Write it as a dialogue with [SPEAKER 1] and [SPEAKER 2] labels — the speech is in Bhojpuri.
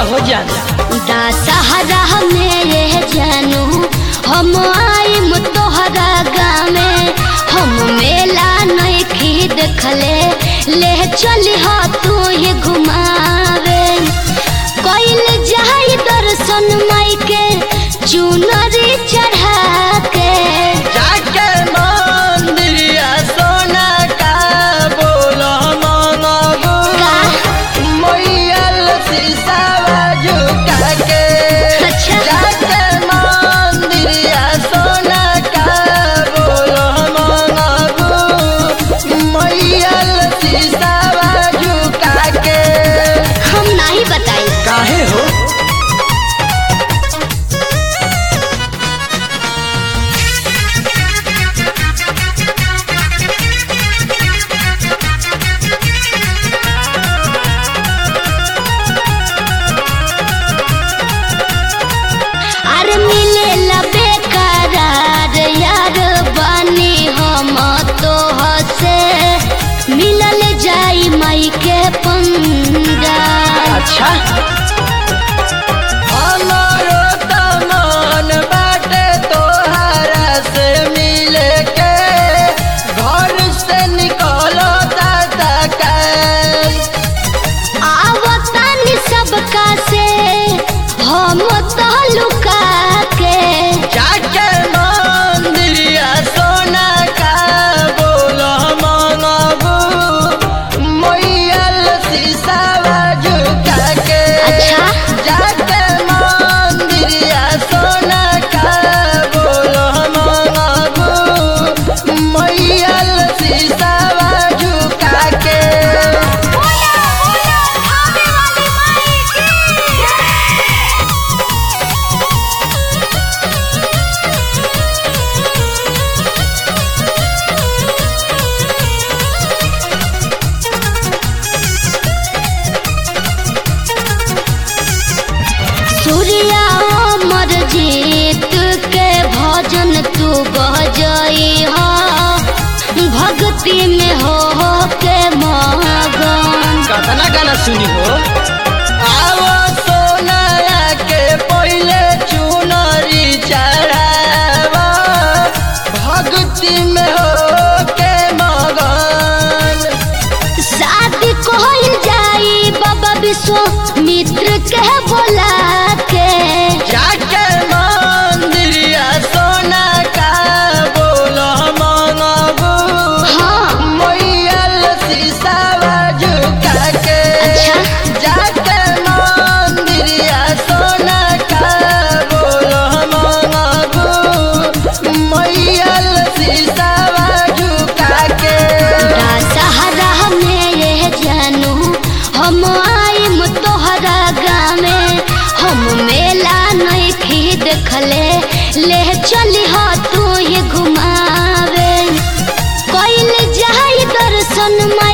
[SPEAKER 1] हो जाना
[SPEAKER 2] दशहरा मेरे जानू हम आइम तोहरा गामे हम मेला नइखी देखले ले चली हो तू ही घुमावे कइल जाई दर्शन माई के चुनरी चढ़ा के
[SPEAKER 1] जाके मंदिरिया सोना का बोलो मंगबू
[SPEAKER 2] का?
[SPEAKER 1] मैयल शीशावा झुका के
[SPEAKER 2] अच्छा।
[SPEAKER 1] जाके मंदिरिया सोना का बोलो मंगबू मैयल शीशावा झुका के
[SPEAKER 2] हम नहीं बताई
[SPEAKER 1] काहे हो
[SPEAKER 2] अरे मिले लबे करार यार बानी हम तो हसे मिलल जाई माई के पंगा
[SPEAKER 1] अच्छा हमारो त मन बाटे तोहरा से मिले के घर से निकलो दादा के
[SPEAKER 2] आवतानी सबका से हम तो लुका के
[SPEAKER 1] जाके मंदिरिया सोना का बोलो मंगबू मैयल शीशावा झुका के
[SPEAKER 2] अच्छा।
[SPEAKER 1] जाके मंदिरिया सोना का बोलो मंगबू मैयल शीशावा झुका के
[SPEAKER 2] सूर्या अमर जीत के भजन तू बजई हो भक्ति में हो हो के मगन
[SPEAKER 1] कतना गाना सुनी हो आवो सोनाया के पहले चुनरी चढ़ावा भक्ति में हो के मगन
[SPEAKER 2] शादी कोई जाई बाबा विश्वामित्र के बोला के
[SPEAKER 1] जाके मंदिरिया सोना का बोलो मंगबू
[SPEAKER 2] हाँ
[SPEAKER 1] मैयल शीशावा झुका के
[SPEAKER 2] अच्छा।
[SPEAKER 1] जाके मंदिरिया सोना का बोलो मंगबू मैयल शीशावा झुका के
[SPEAKER 2] दशहरा मेरे जानू हम आइम तोहरा गामे हम मेला नइखी देखले ले चली हो तू ही घुमावे कइल जाई दर्शन